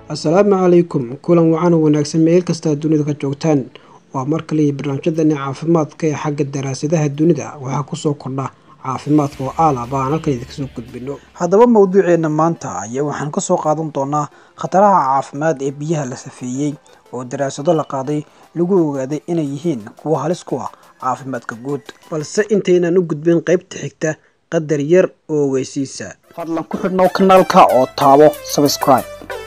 assalaamu calaykum kulan wacan oo wanaagsan meel kastaa dunida ka joogtaan waa mar kaliya barnaamijyadani caafimaadka ee xagga daraasadaha dunida waxaa kusoo kordha caafimaadka oo aalaba aan halkan idinka soo gudbino haddaba mawduuceena maanta ayaa waxaan kasoo qaadan doonaa khataraha caafimaad ee biyaha la safeeyey oo daraasado la qaaday lagu ogaaday inay yihiin kuwo halis ku ah caafimaadka guud balse intaynan u gudbin qaybta xigta qadar yar oo ogeysiisa fadlan ku xidhnow kanaalka oo taabo subscribe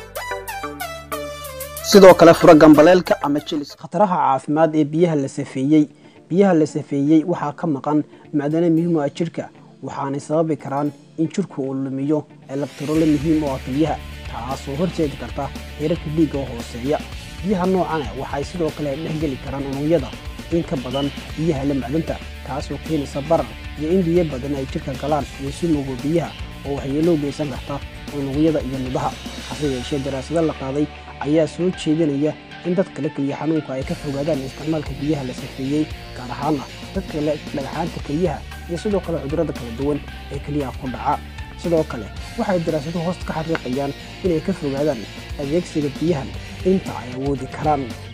sidoo kale fura gambaleelka ama jilis khataraha caafimaad ee biyaha la safeeyey biyaha la safeeyey waxaa ka maqan macdano muhiim u ah jirka waxaanay sababi karaan in jirku uu lumiyo elabtarole muhiim u ah biyaha taasoo horseedi karta heerarka dhiigga oo hooseeya biyaha noocana waxay sidoo kale dhexgeli karaan unugyada in ka badan biyaha la macdanta taasoo keenaysa barar iyo in biyo badan ay jirka galaan iyo sumowga biyaha oo waxyeeloo geysan karta unugyada iyo nudaha hase yeeshee daraasado la qaaday ayaa soo jeedinaya in dadka la keliya xanuunka ay ka fogaadaan isticmaalka biyaha la safeeyey gaar ahaana dadka le dhagaxaanta keliyaha iyo sidoo kale cudurrada kala duwan ee keliyaha ku dhaca sidoo kale waxay daraasadu hoosta ka xaqiiqayaan inay ka fogaadaan adeegsiga biyahan inta ay awoodi karaan